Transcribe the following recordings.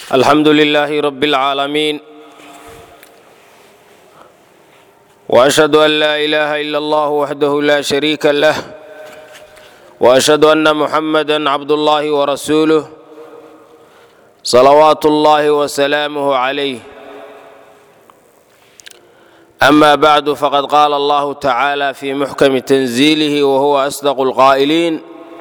alxamdu lilaahi rab اlcaalamiin washhadu an laa ilaaha ila allah waxdahu la shariika lah washhadu anna muxamada cabdullahi warasuuluh salawaatu اllahi wasalaamuh calayh ama bacdu faqad qaala allahu tacaala fi muxkami tanziilihi wahuwa asdaqu اlqaa'iliin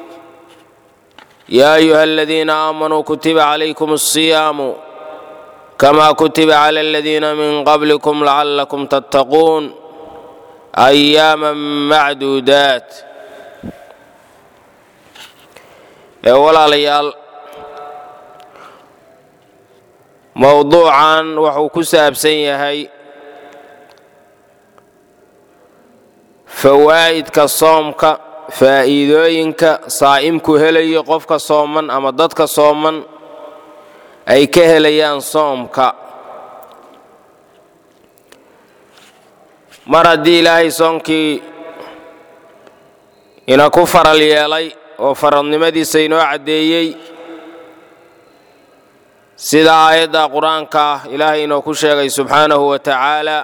يا أيها الذين آمنوا كتب عليكم الصيام كما كتب على الذين من قبلكم لعلكم تتقون أياما معدودات walaalayaal mowduucan wuxuu ku saabsan yahay fawaa'idka soomka faa'iidooyinka saa'imku helayo qofka sooman ama dadka sooman ay ka helayaan soomka mar haddii ilaahay soonkii ina ku faral yeelay oo faradnimadiisa inoo caddeeyey sida aayadda qur-aanka ah ilaahay inoo ku sheegay subxaanahu wa tacaala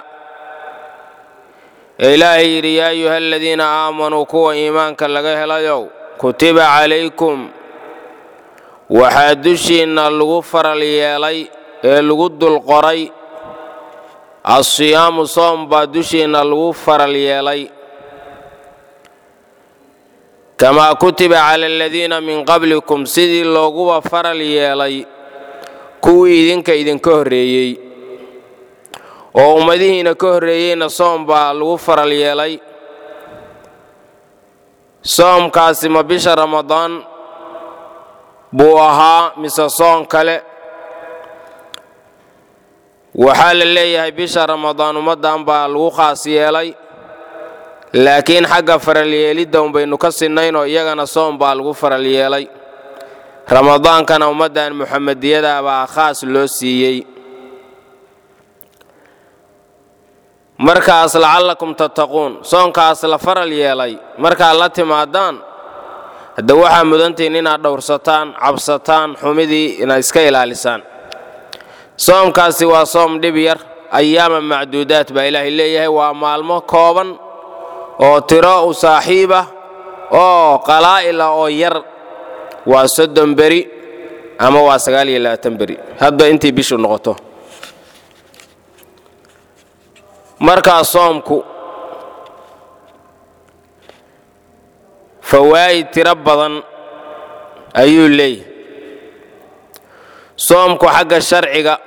ee ilaahay yidhi yaa ayuha aladiina aamanuu kuwa iimaanka laga helayow kutiba calaykum waxaa dushiinna lagu faral yeelay ee lagu dulqoray assiyaamu soom baa dushiinna lagu faral yeelay kamaa kutiba cala aladiina min qablikum sidii looguba faral yeelay kuwii idinka idinka horreeyey oo ummadihiina ka horreeyeyna soom baa lagu faral yeelay soomkaasi ma bisha ramadaan buu ahaa mise soon kale waxaa la leeyahay bisha ramadaan ummaddan baa lagu khaas yeelay laakiin xagga faral yeelidda unbaynu ka sinnaynoo iyagana soom baa lagu faral yeelay ramadaankana ummaddan muxamediyada baa khaas loo siiyey markaas lacallakum tattaquun soonkaas la faral yeelay markaad la timaadaan hadda waxaa mudantihin inaad dhowrsataan cabsataan xumidii inaad iska ilaalisaan soomkaasi waa soom dhib yar ayaama macduudaat baa ilaahay leeyahay waa maalmo kooban oo tiro u saaxiibah oo qalaa'ila oo yar waa soddon beri ama waa sagaal iyo labaatan beri hadba intii bishu noqoto markaa soomku fawaa'id tiro badan ayuu leeyahay soomku xagga sharciga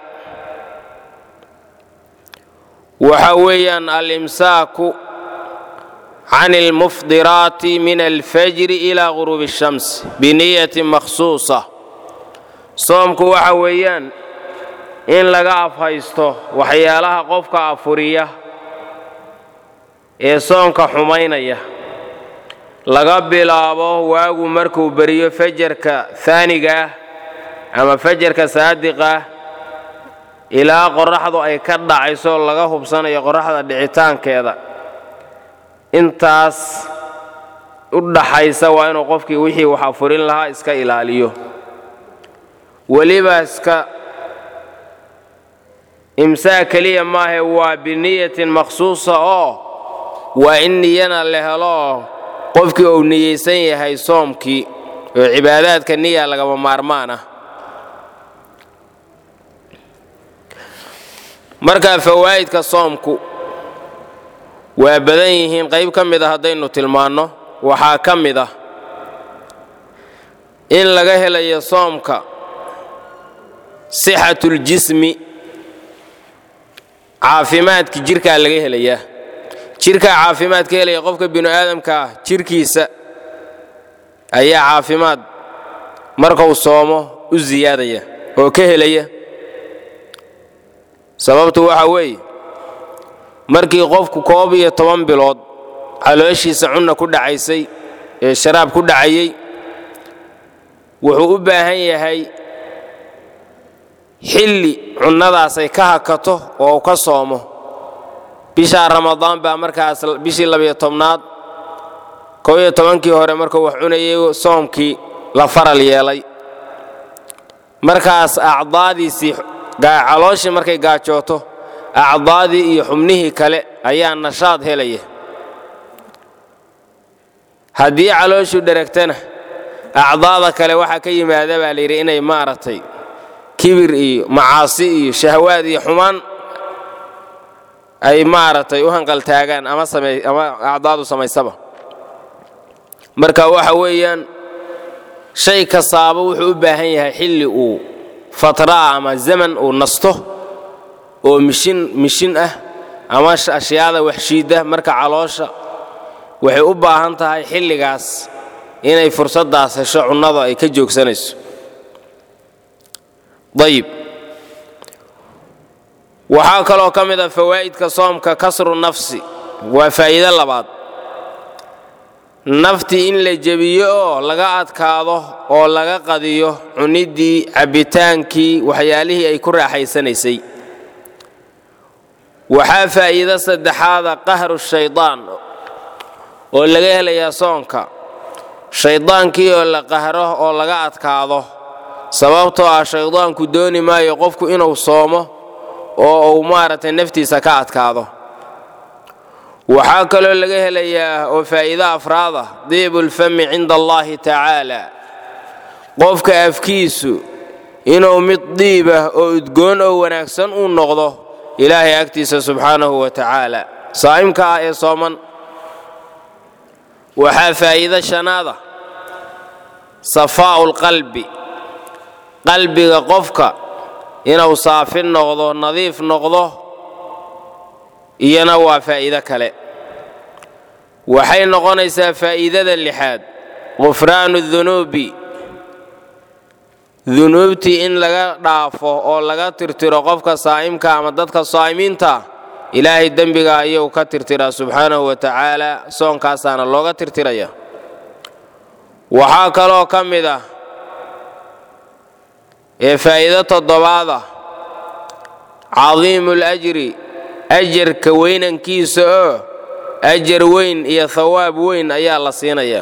waxa weeyaan alimsaaku can almufdiraati min alfajri ilaa guruubi الshams biniyatin makhsuusa soomku waxa weeyaan in laga afhaysto waxyaalaha qofka afuriya ee soonka xumaynaya laga bilaabo waagu markuu beriyo fajarka haaniga ah ama fajarka saadiqa ah ilaa qorraxdu ay ka dhacayso laga hubsanayo qorraxda dhicitaankeeda intaas u dhaxaysa waa inuu qofkii wixii wax afurin lahaa iska ilaaliyo weliba iska imsaak keliya maahe waa biniyatin makhsuusa oo waa in niyana la helo qofkii uu niyeysan yahay soomkii oo cibaadaadka niya lagama maarmaan ah markaa fawaa'idka soomku waa badan yihiin qayb ka mid a haddaynu tilmaanno waxaa ka mid ah in laga helayo soomka sixatuljismi caafimaadka jirkaa laga helayaa jirkaa caafimaad ka helaya qofka binu aadamka ah jirkiisa ayaa caafimaad markuu soomo u siyaadaya oo ka helaya sababtu waxa weeye markii qofku koob iyo toban bilood calooshiisa cunna ku dhacaysay ee sharaab ku dhacayey wuxuu u baahan yahay xilli cunnadaasay ka hakato oo uu ka soomo bishaa ramadaan baa markaas bishii labiyo tobnaad kow iyo tobankii hore markuu wax cunayay soomkii la faral yeelay markaas acdaadiisii calooshii markay gaajooto acdaadii iyo xubnihii kale ayaa nashaad helaya haddii calooshu dheragtana acdaada kale waxaa ka yimaada baa layidhi inay maaragtay kibir iyo macaasi iyo shahwaad iyo xumaan ay maaragtay u hanqaltaagaan ama ama acdaadu samaysaba marka waxa weeyaan shay kastaaba wuxuu u baahan yahay xilli uu fatraa ama zaman uu nasto oo mishin mishin ah ama ashyaada waxshiidda marka caloosha waxay u baahan tahay xilligaas inay fursaddaas hesho cunnada ay ka joogsanayso ayib waxaa kaloo ka mid a fawaa'idka soomka kasru nafsi waa faa'iido labaad naftii in la jebiyo oo laga adkaado oo laga qadiyo cuniddii cabbitaankii waxyaalihii ay ku raaxaysanaysay waxaa faa'iido saddexaada qahru shaydaan oo laga helayaa soonka shaydaankii oo la qahro oo laga adkaado sababtoo ah shaydaanku dooni maayo qofku inuu soomo oo uu maaragtay naftiisa ka adkaado waxaa kaloo laga helayaa oo faa'iido afraada diibulfami cinda allaahi tacaala qofka afkiisu inuu mid diibah oo udgoon oo wanaagsan uu noqdo ilaahay agtiisa subxaanahu wa tacaala saa'imka ah ee sooman waxaa faa'iido shanaada safaa'u lqalbi qalbiga qofka inuu saafin noqdo nadiif noqdo iyana waa faa'iido kale waxay noqonaysaa faa'iidada lixaad qufraanu dunuubi dunuubtii in laga dhaafo oo laga tirtiro qofka saa'imka ama dadka saa'imiinta ilaahay dembiga ayuu ka tirtiraa subxaanahu wa tacaala soonkaasaana looga tirtiraya waxaa kaloo ka mid ah ee faa'iido toddobaada cadiimu lajri ajarka weynankiisa oo ajar weyn iyo hawaab weyn ayaa la siinayaa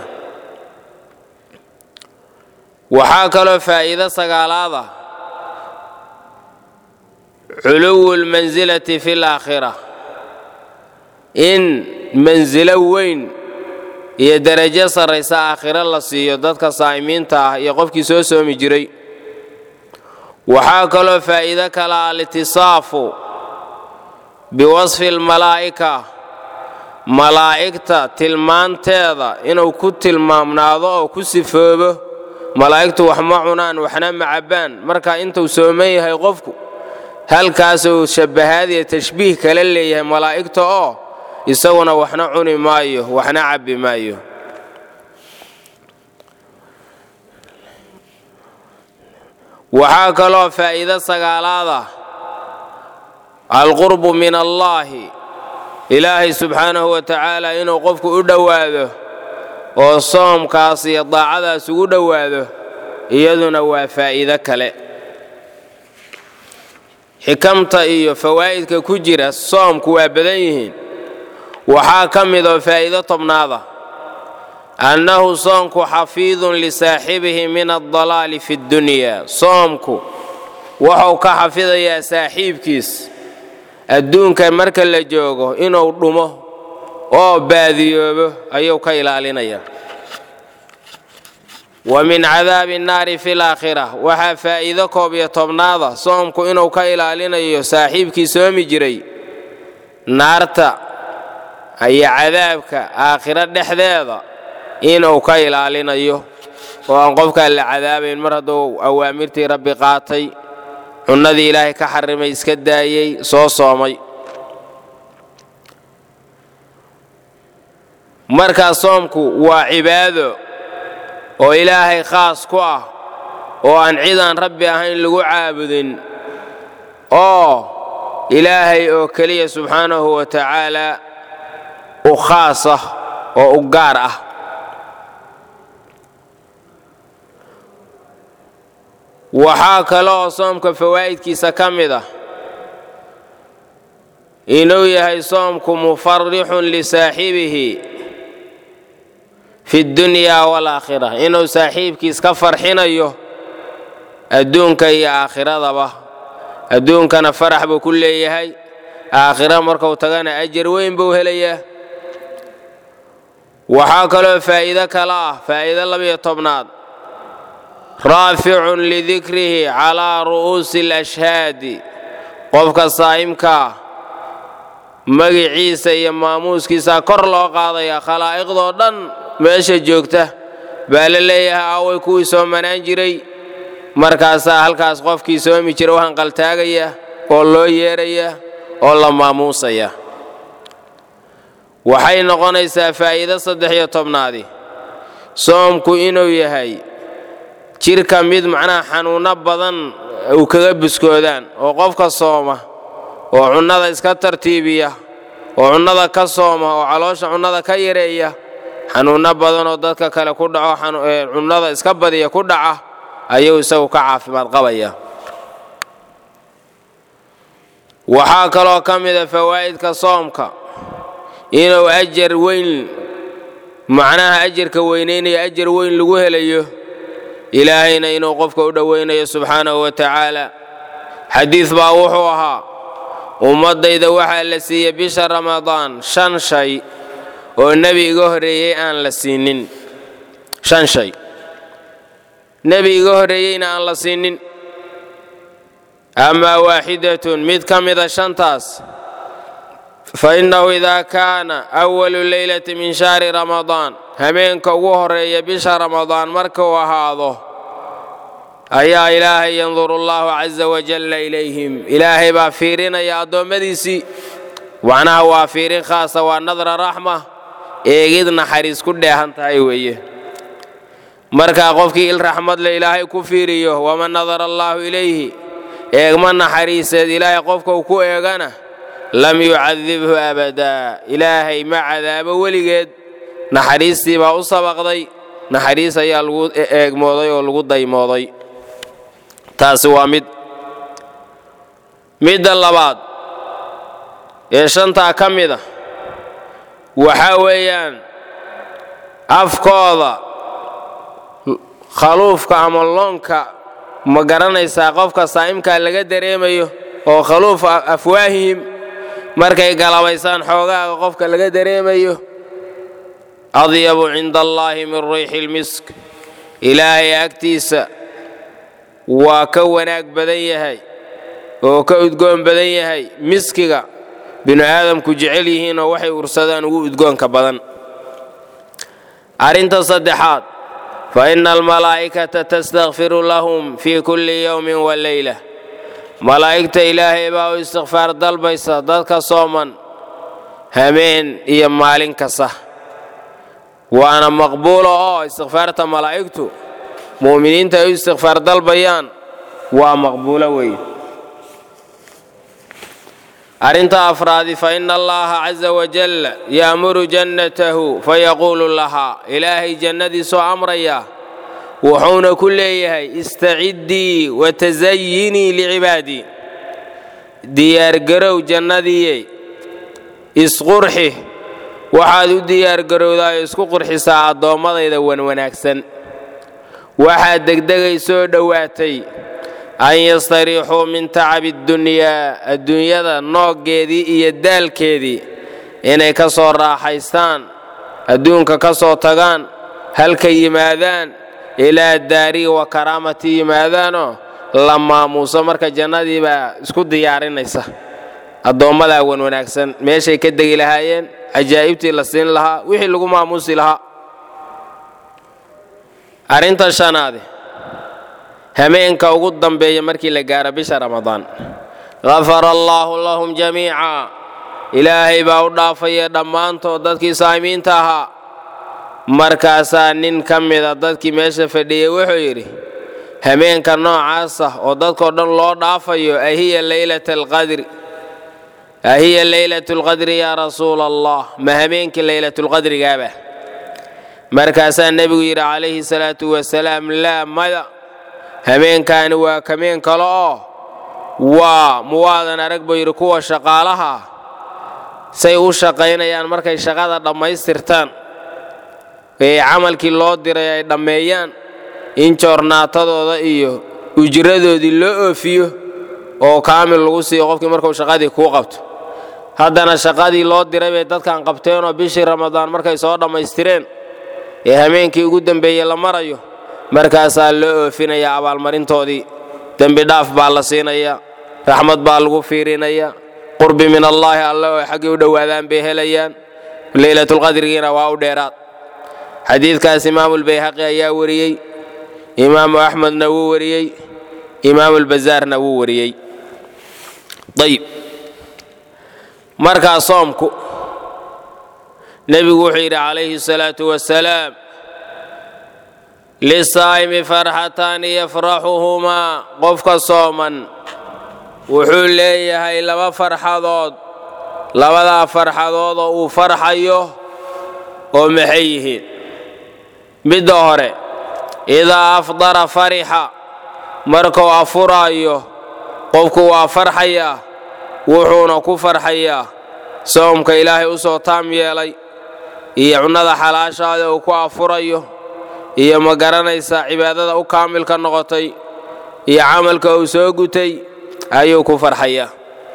waxaa kaloo faa'iido sagaalaada culuwu lmansilati fi laakhira in mansilo weyn iyo derajo sarraysa aakhiro la siiyo dadka saa'imiinta ah iyo qofkii soo soomi jiray waxaa kaloo faa'iido kala alitisaafu biwasfi almalaa'ika malaa'igta tilmaanteeda inuu ku tilmaamnaado oo ku sifoobo malaa'igtu wax ma cunaan waxna ma cabbaan marka intuu sooman yahay qofku halkaasuu shabbahaad iyo tashbiih kala leeyahay malaa'igta oo isaguna waxna cuni maayo waxna cabbi maayo waxaa kaloo faa'iido sagaalaada alqurbu min allaahi ilaahay subxaanahu wa tacaala inuu qofku u dhowaado oo soomkaas iyo daacadaas ugu dhowaado iyaduna waa faa'iido kale xikamta iyo fawaa'idka ku jira soomku waa badan yihiin waxaa ka mid oo faa'iido tobnaada annahu soomku xafiidun lisaaxibihi min addalaali fi ddunyaa soomku wuxuu ka xafidayaa saaxiibkiis adduunka marka la joogo inuu dhumo oo baadiyoobo ayuu ka ilaalinayaa wa min cadaabi nnaari fi laakhira waxaa faa'iido koob iyo tobnaada soomku inuu ka ilaalinayo saaxiibkii soomi jiray naarta iyo cadaabka aakhiro dhexdeeda inuu ka ilaalinayo oo aan qofkaan la cadaabayn mar hadduu awaamirtii rabbi qaatay cunnadii ilaahay ka xarimay iska daayey soo soomay markaa soomku waa cibaado oo ilaahay khaas ku ah oo aan cid aan rabbi ahayn lagu caabudin oo ilaahay oo keliya subxaanahu wa tacaala u khaas ah oo u gaar ah waxaa kaloo soomka fawaa'idkiisa ka mid ah inuu yahay soomku mufarixun lisaaxibihi fi ddunyaa waalaakhira inuu saaxiibkiis ka farxinayo adduunka iyo aakhiradaba adduunkana farax buu ku leeyahay aakhira markuu tagana ajar weyn buu helayaa waxaa kaloo faa'iido kale ah faa'iido labiyo tobnaad raaficun lidikrihi calaa ru'uusi alashhaadi qofka saa'imkaa magiciisa iyo maamuuskiisaa kor loo qaadaya khalaa'iqdoo dhan meesha joogta baa la leeyahay aaway kuwii soomanaan jiray markaasaa halkaas qofkii soomi jira u hanqaltaagaya oo loo yeeraya oo la maamuusaya waxay noqonaysaa faa'iido saddex iyo tobnaadi soomku inuu yahay jidhka mid macnaha xanuunno badan uu kaga buskoodaan oo qofka sooma oo cunnada iska tartiibiya oo cunnada ka sooma oo caloosha cunnada ka yareeya xanuunno badan oo dadka kale ku dhaco cunnada iska badiya ku dhaca ayuu isagu ka caafimaad qabaya waxaa kaloo ka mida fawaa'idka soomka inuu ajar weyn macnaha ajarka weynaynaya ajar weyn lagu helayo ilaahayna inuu qofka u dhowaynayo subxaanahu wa tacaala xadiid baa wuxuu ahaa ummaddayda waxaa la siiyey bisha ramadaan shan shay oo nebi iga horreeyey aan la siinin shan shay nebi iga horreeyeyna aan la siinin amaa waaxidatun mid ka mida shantaas fa innahu idaa kaana awalu leylati min shahri ramadaan hameenka ugu horreeya bisha ramadaan markuu ahaado ayaa ilaahay yanduru allahu casa wajalla ilayhim ilaahay baa fiirinaya addoommadiisii macnaha waa fiirin khaasa waa nadra raxma eegid naxariis ku dheehan tahay weeye markaa qofkii il raxmadle ilaahay ku fiiriyo waman nadara allaahu ilayhi eegma naxariiseed ilaahay qofka uu ku eegana lam yucadibhu abadaa ilaahay ma cadaabo weligeed naxariistii baa u sabaqday naxariis ayaa lagu eegmooday oo lagu daymooday taasi waa mid midda labaad ee shantaa ka mid a waxaa weeyaan afkooda khaluufka ama loonka ma garanaysaa qofka saa'imkaa laga dareemayo oo khaluuf afwaahihim markay galabaysaan xoogaaga qofka laga dareemayo adyabu cinda allaahi min riixi lmisk ilaahay agtiisa waa ka wanaag badan yahay oo ka udgoon badan yahay miskiga binu aadamku jecel yihiinoo waxay ursadaan ugu udgoonka badan arrinta saddexaad fa inna almalaa'ikata tastakfiru lahum fii kulli yowmin wa leyla malaa'igta ilaahay baa u istikfaar dalbaysa dadka sooman hameen iyo maalin kasta waana maqbuulo oo istikfaarta malaa'igtu mu'miniinta ay u istikfaar dalbayaan waa maqbuulo weeye arrinta afraadi fa ina allaha caza wajalla ya'muru jannatahu fayaquulu lahaa ilaahay jannadiisoo amraya wuxuuna ku leeyahay istaciddii watasayinii licibaadii diyaargarow jannadiiye isqurxi waxaad u diyaargarowdaayoo isku qurxisaa addoommadayda wanwanaagsan waxaad degdegay soo dhowaatay an yastariixuu min tacabi ddunyaa adduunyada nooggeedii iyo daalkeedii inay ka soo raaxaystaan adduunka ka soo tagaan halka yimaadaan ilaa daarii wa karaamati yimaadaanoo la maamuuso marka jannadii baa isku diyaarinaysa addoommadaa wan wanaagsan meeshay ka degi lahaayeen cajaa'ibtii la siin lahaa wixii lagu maamuusi lahaa arrinta shanaade hameenka ugu dambeeya markii la gaaro bisha ramadaan gafara allaahu lahum jamiica ilaahay baa u dhaafaya dhammaantood dadkii saa'imiinta ahaa markaasaa nin ka mida dadkii meesha fadhiyey wuxuu yidhi hameenka noocaasa oo dadkoo dhan loo dhaafayo ahiya leylata alqadri ahiya leylatu lqadri yaa rasuula allah ma hameenkii leylatulqadrigaaba markaasaa nebigu yidhi calayhi salaatu wasalaam laa maya hameenkaani waa kameen kale oo waa muwaadan arag buu yidhi kuwa shaqaalaha say u shaqaynayaan markay shaqada dhammaystirtaan ee camalkii loo diray ay dhammeeyaan in joornaatadooda iyo ujradoodii loo oofiyo oo kaamil lagu siiyo qofkii markuu shaqadii kuu qabto haddana shaqadii loo diray bay dadkan qabteenoo bishii ramadaan markay soo dhammaystireen ee hameenkii ugu dembeeyey la marayo markaasaa loo oofinayaa abaalmarintoodii dembi dhaaf baa la siinayaa raxmad baa lagu fiirinayaa qurbi min allaahi alle oo xaggii u dhowaadaan bay helayaan leylatulqadrigiina waa u dheeraad xadiidkaas imaamulbayhaqi ayaa wariyey imaamu axmedna wuu wariyey imaamulbazaarna wuu wariyey ayib markaa soomku nebigu wuxuu yidhi calayhi salaatu wasalaam lisaa'imi farxataani yafraxuhumaa qofka sooman wuxuu leeyahay laba farxadood labadaa farxadood oo uu farxayo oo maxay yihiin midda hore idaa afdara farixa markuu afuraayo qofku waa farxayaa wuxuuna ku farxayaa soomka ilaahay u soo taam yeelay iyo cunnada xalaashaada uu ku afurayo iyo ma garanaysaa cibaadada u kaamilka noqotay iyo camalka uu soo gutay ayuu ku farxayaa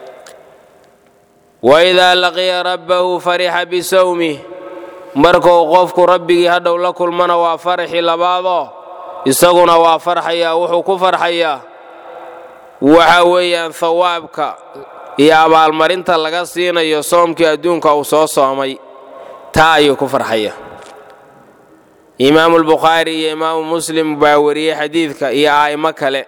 waidaa laqiya rabbahu farixa bisawmih markuu qofku rabbigii hadhow la kulmana waa farxi labaadoo isaguna waa farxayaa wuxuu ku farxayaa waxa weeyaan hawaabka iyo abaalmarinta laga siinayo soomkii adduunka uu soo soomay taa ayuu ku farxaya imaamulbukhaari iyo imaamu muslim baa wariyey xadiidka iyo a'immo kale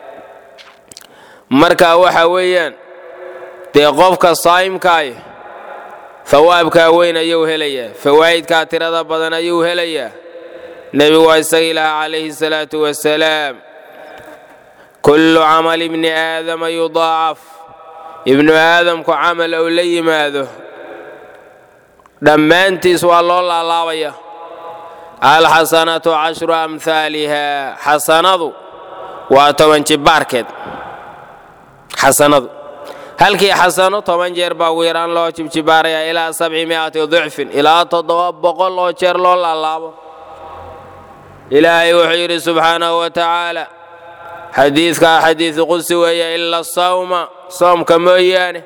marka waxa weeyaan dee qofka saa'imkaay hawaabkaa weyn ayuu helayaa fawaa'idkaa tirada badan ayuu helayaa nebigu waa isagii lahaa calayhi salaatu wasalaam kullu camal ibni aadama yudaacaf ibnu aadamku camal ou la yimaado dhammaantiis waa loo laalaabaya alxasanatu cashru amhaaliha xasanadu waa toban jibbaarkeed xasanadu halkii xasano toban jeer baa ugu yaraan loo jibjibaaraya ilaa sabci mi'ati dicfin ilaa toddoba boqol oo jeer loo laalaabo ilaahay wuxuu yidhi subxaanahu wa tacaala xadiidkaa xadiidu qudsi weeye ila sawma soomka mooyaane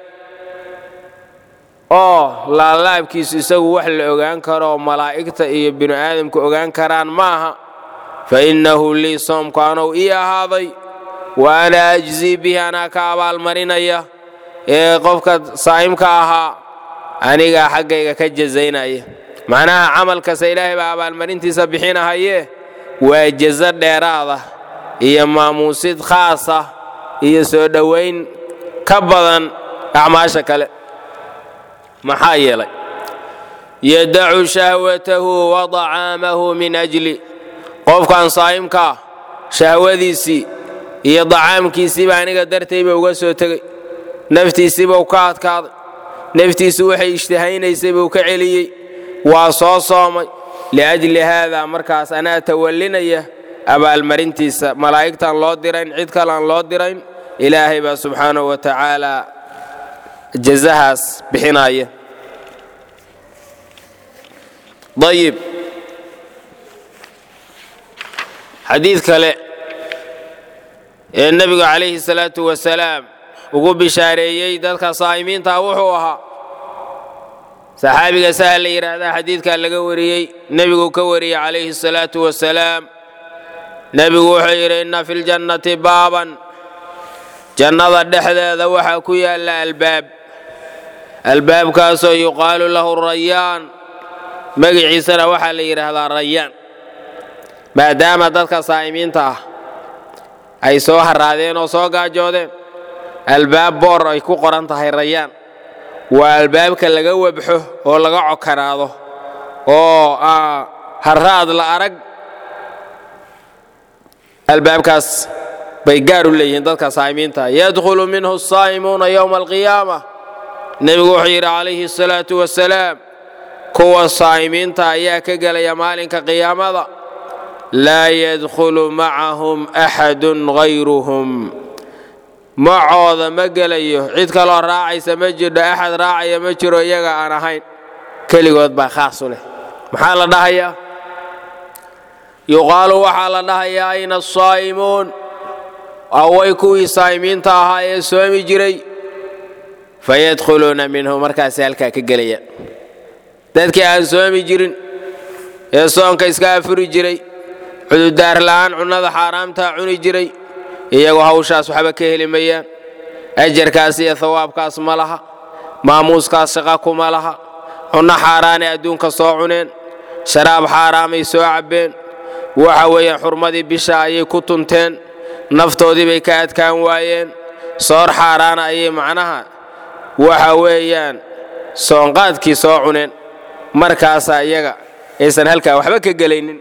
oo laalaabkiisu isagu wax la ogaan karo oo malaa'igta iyo binu aadamku ogaan karaan maaha fa innahu lii soomku anow ii ahaaday wa ana ajzii bihi anaa ka abaalmarinaya ee qofka saa'imka ahaa anigaa xaggayga ka jazaynaya macnaha camalkasta ilaahay baa abaalmarintiisa bixinahaye waa jazo dheeraada iyo maamuusid khaasa iyo soo dhowayn ka badan acmaasha kale maxaa yeelay yadacu shahwatahu wa dacaamahu min ajli qofkan saa'imkaa shahwadiisii iyo dacaamkiisiiba aniga dartayba uga soo tegey naftiisiibuu ka adkaaday naftiisu waxay ishtahaynaysay buu ka celiyey waa soo soomay liajli haadaa markaas anaa tawallinaya abaalmarintiisa malaa'igtaan loo dirayn cid kalean loo dirayn ilaahay baa subxaanahu wa tacaala jazahaas bixinaya ayib xadiid kale ee nebigu calayhi salaatu wasalaam ugu bishaareeyey dadka saa'imiinta wuxuu ahaa saxaabiga sahal la yidhaahdaa xadiidkaa laga wariyey nebigu ka wariyey calayhi salaatu wasalaam nebigu wuxuu yidhi inna fi ljannati baaban jannada dhexdeeda waxaa ku yaalla albaab albaabkaasoo yuqaalu lahu rayaan magiciisana waxaa la yidhaahdaa rayaan maadaama dadka saa'imiinta ah ay soo haraadeen oo soo gaajoodeen albaab boor ay ku qoran tahay rayaan waa albaabka laga webxo oo laga cokanaado oo harraad la arag albaabkaas bay gaar u leeyihiin dadka saa'imiinta yadkhulu minhu asaa'imuuna yowma alqiyaama nebigu wuxuu yidhi calayhi asalaatu wasalaam kuwa saa'imiinta ayaa ka gelaya maalinka qiyaamada laa yadkhulu macahum axadun hayruhum macooda ma gelayo cid kaloo raacaysa ma jirho axad raacaya ma jiro iyaga aan ahayn keligood baa khaas u leh maxaa la dhahayaa yuqaalu waxaa la dhahayaa ayna asaa'imuun away kuwii saa'imiinta ahaa ee soomi jiray fayadkhuluuna minhu markaasay halkaa ka gelayaan dadkii aan soomi jirin ee soonka iska afuri jiray cududaar la'aan cunnada xaaraamtaa cuni jiray iyagoo hawshaas waxba ka heli mayaan ajarkaas iyo hawaabkaas ma laha maamuuskaas shaqa kuma laha cunno xaaraanay adduunka soo cuneen sharaab xaaraamay soo cabbeen waxa weeyaan xurmadii bisha ayay ku tunteen naftoodii bay ka adkaan waayeen soor xaaraana ayay macnaha waxa weeyaan soonqaadkii soo cuneen markaasaa iyaga aysan halkaa waxba ka gelaynin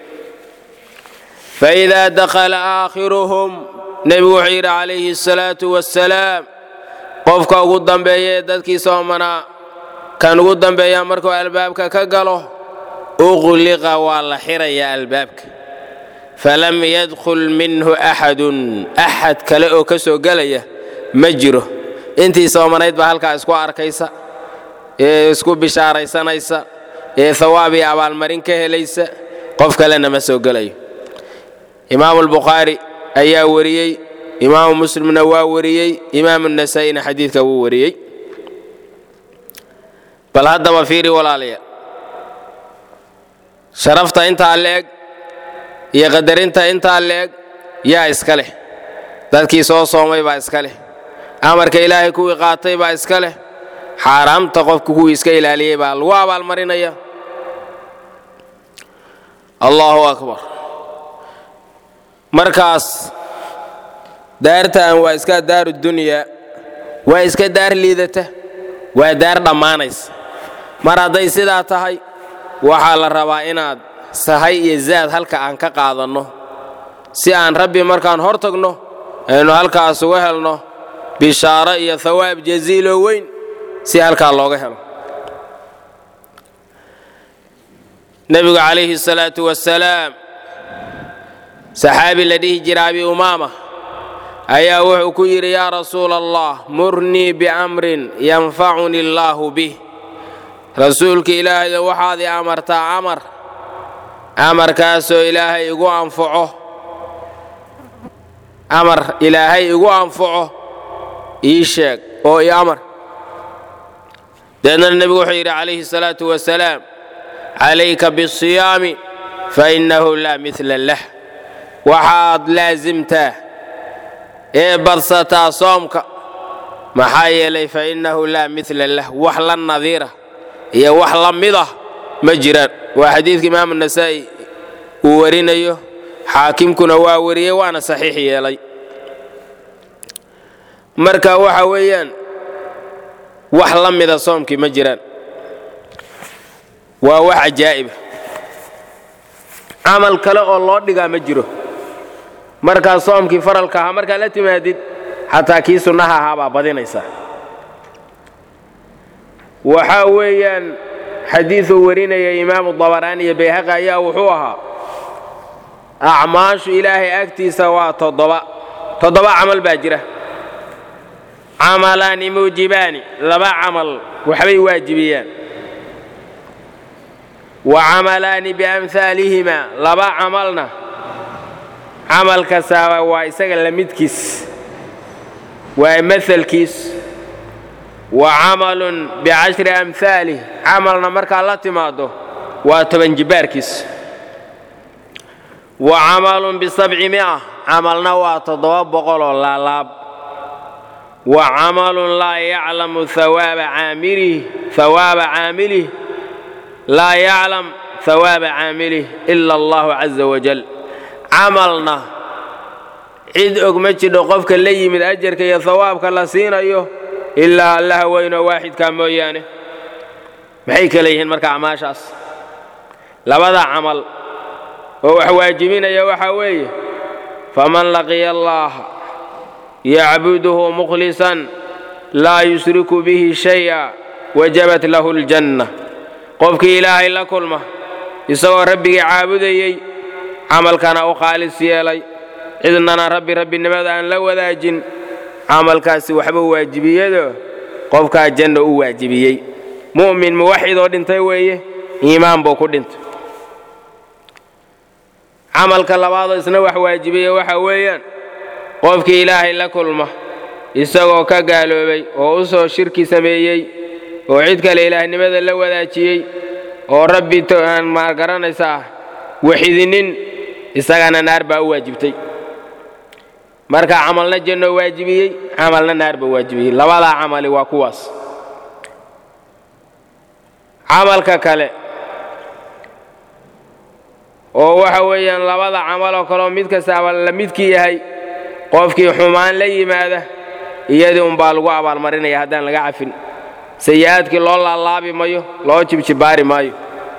faidaa dakhala aakhiruhum nebigu wuxuu yidhi calayhi asalaatu wassalaam qofka ugu dambeeya ee dadkii soomanaa kan ugu dambeeya markuu albaabka ka galo uqliqa waa la xirayaa albaabka falam yadkhul minhu axadun axad kale oo ka soo gelaya ma jiro intii soomanayd baa halkaa isku arkaysa ee isku bishaaraysanaysa ee hawaab iyo abaalmarin ka helaysa qof kalena ma soo gelayo imaamu albukhaari ayaa wariyey imaamu muslimna waa wariyey imaamu nasaa'ina xadiidka wuu wariyey bal haddaba fiiri walaalayaal sharafta intaa leeg iyo qadarinta intaa leeg yaa iska leh dadkii soo soomay baa iska leh amarka ilaahay kuwii qaatay baa iska leh xaaraamta qofka kuwii iska ilaaliyey baa lagu abaalmarinaya allahu akbar markaas daartan waa iska daaru dunyaa waa iska daar liidata waa daar dhammaanaysa mar hadday sidaa tahay waxaa la rabaa inaad sahay iyo zaad halka aan ka qaadanno si aan rabbi markaan hor tagno aynu halkaas uga helno bishaaro iyo hawaab jaziiloo weyn si halkaa looga helo nebigu calayhi salaatu wasalaam saxaabi la dhihi jira abi umaama ayaa wuxuu ku yidhi yaa rasuula allah murnii biamrin yanfacuni allaahu bih rasuulka ilaahayo waxaad i amartaa amar amarkaasoo ilaahay igu anfaco amar ilaahay igu anfaco ii sheeg oo i amar deedna nebigu wuxuu yidhi calayhi salaatu wasalaam calayka bisiyaami fa innahu laa midla lah waxaad laasimtaa ee badsataa soomka maxaa yeelay fa innahu laa midla lah wax la nadiira iyo wax la mid ah ma jiraan waa xadiidka imaamu nasaa'i uu warinayo xaakimkuna waa wariyey waana saxiix yeelay marka waxa weeyaan wax la mida soomkii ma jiraan waa wax cajaa'iba camal kale oo loo dhigaa ma jiro markaa soomkii faralka ahaa markaad la timaadid xataa kii sunnaha ahaa baa badinaysaa waxaa weeyaan xadiiduu warinaya imaamu dabaraani iyo bayhaqi ayaa wuxuu ahaa acmaashu ilaahay agtiisa waa toddoba toddoba camal baa jira camalaani muujibaani laba camal waxbay waajibiyaan wa camalaani biamhaalihima laba camalna camal kastaaba waa isaga la midkiis waa maalkiis wa camalun bicashri amhaalih camalna markaad la timaaddo waa toban jibbaarkiis wa camalun bisabci mi'a camalna waa toddoba boqoloo laalaab wa camalun laa yaclamu hawaaba caamilih hawaaba caamilih laa yaclam hawaaba caamilih ila allahu caza wajal camalna cid og ma jidho qofka la yimid ajarka iyo hawaabka la siinayo ilaa allaha weynoo waaxidkaa mooyaane maxay kale yihiin marka acmaashaas labada camal oo wax waajibinaya waxaa weeye faman laqiya allaaha yacbuduhu mukhlisan laa yushriku bihi shay'a wajabat lahu aljanna qofkii ilaahay la kulma isagoo rabbigii caabudayey camalkana u khaalis yeelay cidnana rabbi rabbinimada aan la wadaajin camalkaasi waxba waajibiyado qofkaa janna u waajibiyey mu'min muwaxidoo dhintay weeye iimaan buu ku dhintay camalka labaadoo isna wax waajibiya waxa weeyaan qofkii ilaahay la kulma isagoo ka gaaloobay oo u soo shirki sameeyey oo cid kale ilaahnimada la wadaajiyey oo rabbi aan maagaranaysaa waxidinin isagana naar baa u waajibtay marka camalna janno waajibiyey camalna naar baa waajibiyey labadaa camali waa kuwaas camalka kale oo waxa weeyaan labada camaloo kaleoo mid kastaaba la midkii yahay qofkii xumaan la yimaada iyadii unbaa lagu abaalmarinaya haddaan laga cafin sayi-aadkii loo laalaabi mayo loo jibjibaari maayo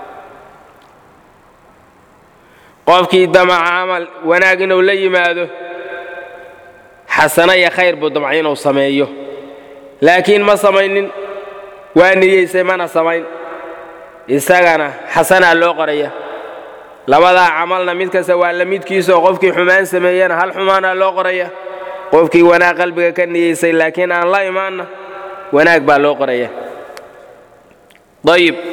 qofkii damaca camal wanaag inuu la yimaado xasano iyo khayr buu damca inuu sameeyo laakiin ma samaynin waa niyeysay mana samayn isagana xasanaa loo qoraya labadaa camalna mid kasta waa la midkiisaoo qofkii xumaan sameeyana hal xumaanaa loo qoraya qofkii wanaag qalbiga ka niyeysay laakiin aan la imaanna wanaag baa loo qoraya ayib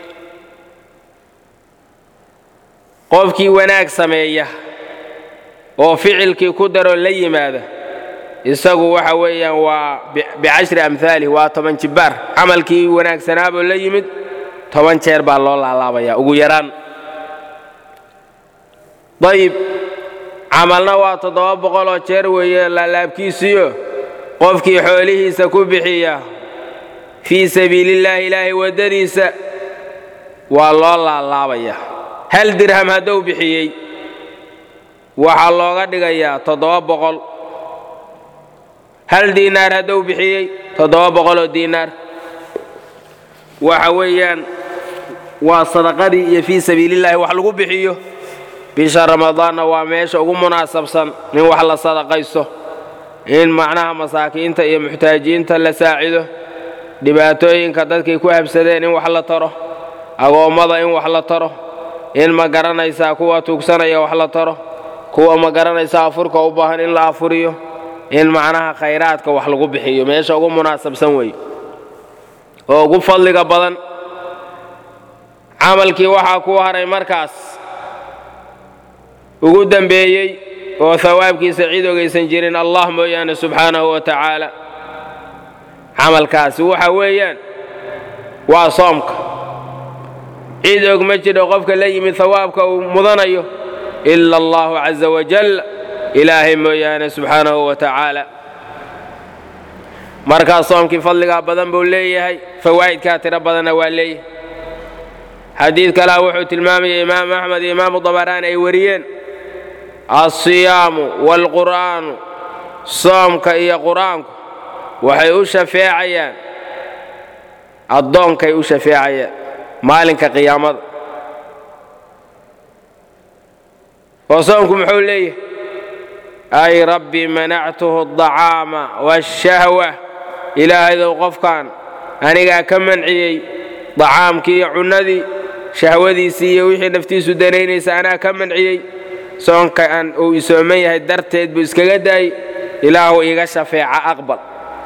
qofkii wanaag sameeya oo ficilkii ku daroo la yimaada isagu waxa weeyaan waa bicashri amhaalih waa toban jibbaar camalkii wanaagsanaaboo la yimid toban jeer baa loo laalaabaya ugu yaraan dayib camalna waa toddoba boqoloo jeer weeye laalaabkiisiyo qofkii xoolihiisa ku bixiya fii sabiilillaahi ilaahay waddadiisa waa loo laalaabaya hal dirham hadduu bixiyey waxaa looga dhigayaa toddoba boqol hal diinaar hadduu bixiyey toddoba boqoloo diinaar waxa weeyaan waa sadaqadii iyo fii sabiilillaahi wax lagu bixiyo bisha ramadaanna waa meesha ugu munaasabsan in wax la sadaqaysto in macnaha masaakiinta iyo muxtaajiinta la saacido dhibaatooyinka dadkay ku habsadeen in wax la taro agoommada in wax la taro in ma garanaysaa kuwa tuugsanaya wax la taro kuwa ma garanaysaa afurka u baahan in la afuriyo in macnaha khayraadka wax lagu bixiyo meesha ugu munaasabsan weeye oo ugu fadliga badan camalkii waxaa ku haray markaas ugu dembeeyey oo hawaabkiisa cid ogaysan jirin allah mooyaane subxaanahu wa tacaala camalkaasi waxa weeyaan waa soomka cid og ma jiro qofka la yimid hawaabka uu mudanayo ila allahu caza wajal ilaahay mooyaane subxaanahu wa tacaala markaa soomkii fadligaa badan buu leeyahay fawaa'idkaa tiro badanna waa leeyahay xadiid kalea wuxuu tilmaamaya imaamu axmed iyo imaamu dabaraani ay wariyeen alsiyaamu waalqur'aanu soomka iyo qur'aanku waxay u shafeecayaan addoonkay u shafeecayaan maalinka qiyaamada oo soomku muxuu leeyahay ay rabbi manactuhu aldacaama waashahwa ilaahaydow qofkan anigaa ka manciyey dacaamkii iyo cunnadii shahwadiisii iyo wixii naftiisu danaynaysa anaa ka manciyey soonka aan uu isooman yahay darteed buu iskaga daayey ilaahu iiga shafeeca aqbal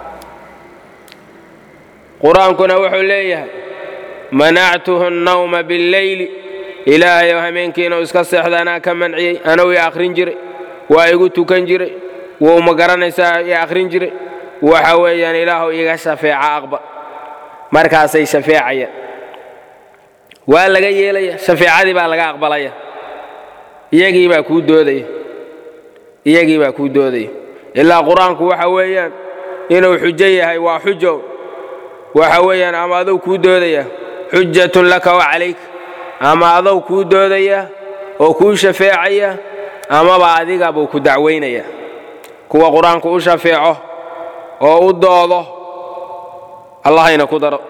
qur-aankuna wuxuu leeyahay manactuhu annawma billeyli ilaahayow hameenkiinau iska seexda anaa ka manciyey anuu i akhrin jiray waa igu tukan jiray wou ma garanaysaa i akhrin jiray waxa weeyaan ilaahu iiga shafeeca aqbal markaasay shafeecayaan waa laga yeelaya shafeecadii baa laga aqbalaya iyagii baa kuu doodaya iyagii baa kuu doodaya ilaa qur-aanku waxa weeyaan inuu xujo yahay waa xujo waxa weeyaan ama adow kuu doodaya xujatun laka wa calayk ama adow kuu doodaya oo kuu shafeecaya amaba adiga buu ku dacwaynaya kuwa qur-aanku u shafeeco oo u doodo allahayna ku daro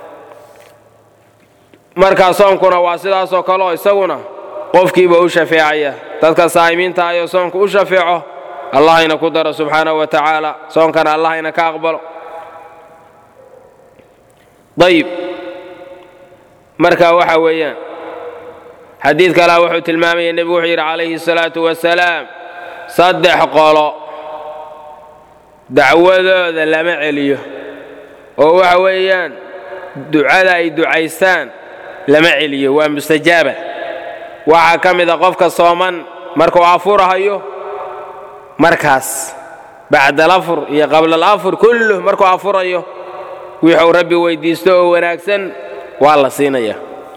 markaa soonkuna waa sidaasoo kaleo isaguna qofkiiba u shafeecaya dadka saa'imiinta ayoo soonku u shafeeco allahayna ku daro subxaanahu wa tacaala soonkana allahayna ka aqbalo ayib marka waxa weeyaan xadiid kalea wuxuu tilmaamaya nebigu wuxuu yidhi calayhi الsalaatu wasalaam saddex qolo dacwadooda lama celiyo oo waxa weeyaan ducada ay ducaystaan lama celiyo waa mustajaaba waxaa ka mid a qofka sooman markuu afurahayo markaas bacda alafur iyo qabla alafur kulluh markuu afurayo wixuu rabbi weydiisto oo wanaagsan waa la siinaya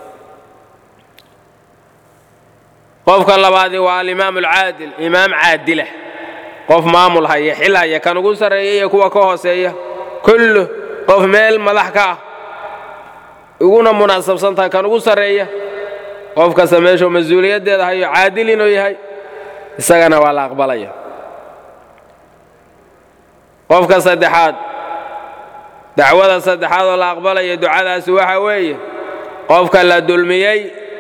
qofka labaadi waa alimaam alcaadil imaam caadila qof maamul haya xil haya kan ugu sarreeya iyo kuwa ka hooseeya kulluh qof meel madax ka ah uguna munaasabsan tahay kan ugu sarreeya qof kasta meeshuu mas-uuliyaddeeda hayo caadil inuu yahay isagana waa la aqbalaya qofka saddexaad dacwada saddexaad oo la aqbalaya ducadaasi waxa weeye qofka la dulmiyey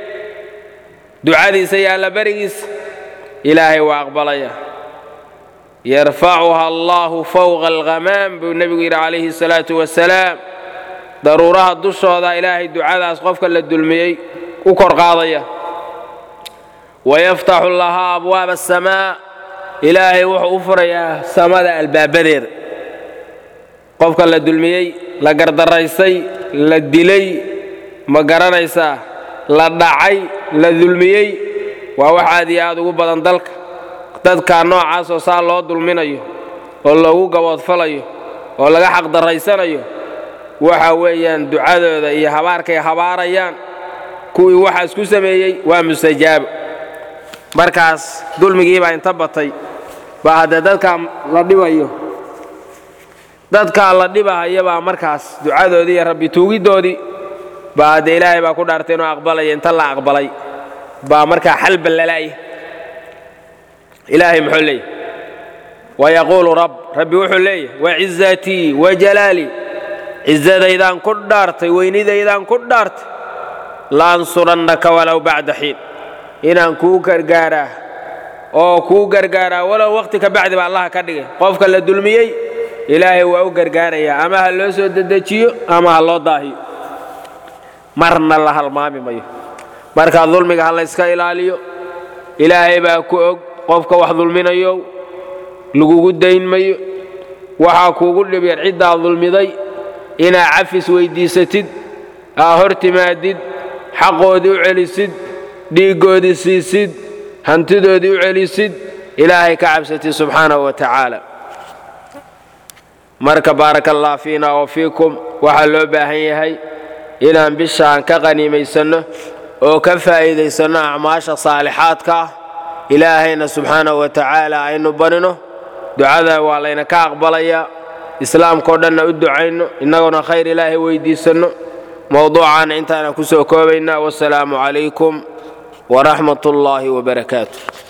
ducadiisa iyo allaberigiisa ilaahay waa aqbalaya yarfacuha allahu fowqa alghamaam buu nebigu yidhi calayhi salaatu wasalaam daruuraha dushooda ilaahay ducadaas qofka la dulmiyey u kor qaadaya wayaftaxu lahaa abwaaba asamaa ilaahay wuxuu u furayaa samada albaabadeeda qofka la dulmiyey la gardaraysay la dilay ma garanaysaa la dhacay la dulmiyey waa wax aad iyo aad ugu badan dalka dadka noocaasoo saa loo dulminayo oo loogu gaboodfalayo oo laga xaqdaraysanayo waxa weeyaan ducadooda iyo habaarkay habaarayaan kuwii waxaas ku sameeyey waa mustajaabo markaas dulmigiibaa inta batay baa haddee dadkaa la dhibayo dadkaa la dhibahayabaa markaas ducadoodii iyo rabbi tuugiddoodii baa haddee ilaahay baa ku dhaartay inuu aqbalaya inta la aqbalay baa markaa xal ballala'ya ilaahay muxuu leeyahy wayaquulu rab rabbi wuxuu leeyahy wacizatii wajalaalii cizadaydaan ku dhaartay weynidaydaan ku dhaartay laansurannaka walow bacda xiin inaan kuu gargaaraa oo kuu gargaaraa walow wakhti ka bacdi ba allaha ka dhigay qofka la dulmiyey ilaahay waa u gargaarayaa ama ha loo soo dedejiyo ama ha loo daahiyo marna la halmaami mayo markaa dulmiga ha layska ilaaliyo ilaahay baa ku og qofka wax dulminayo lagugu dayn mayo waxaa kuugu dhibyan ciddaa dulmiday inaa cafis weyddiisatid aa hor timaadid xaqoodii u celisid dhiiggoodii siisid hantidoodii u celisid ilaahay ka cabsatid subxaanahu wa tacaala marka baaraka allah fiina wa fiikum waxaa loo baahan yahay inaan bishaan ka qaniimaysanno oo ka faa'iidaysanno acmaasha saalixaadka ah ilaahayna subxaanahu wa tacaala aynu barino ducada waa layna ka aqbalayaa islaamkao dhanna u ducayno innaguna khayr ilaahay weyddiisanno mowduucaana intaana ku soo koobaynaa wasalaamu calaykum waraxmat ullaahi wabarakaatu